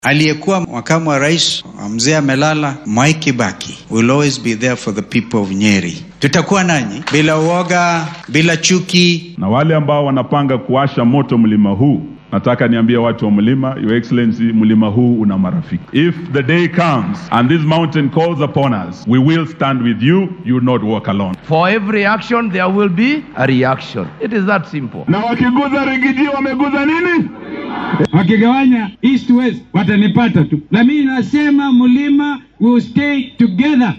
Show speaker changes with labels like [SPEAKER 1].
[SPEAKER 1] Aliyekuwa makamu wa rais mzee amelala, Mwai Kibaki will always be there for the people of Nyeri. Tutakuwa nanyi bila uoga, bila chuki.
[SPEAKER 2] Na wale ambao wanapanga kuwasha moto mlima huu, nataka niambie watu wa mlima, your excellency, mlima huu una marafiki. If the day comes and this mountain calls upon us, we will stand with you, you will not walk alone.
[SPEAKER 3] For every action there will be a reaction. It is that simple.
[SPEAKER 2] Na wakiguza rigiji wameguza nini?
[SPEAKER 4] wakigawanya east west watanipata tu, na mimi nasema mlima will stay together.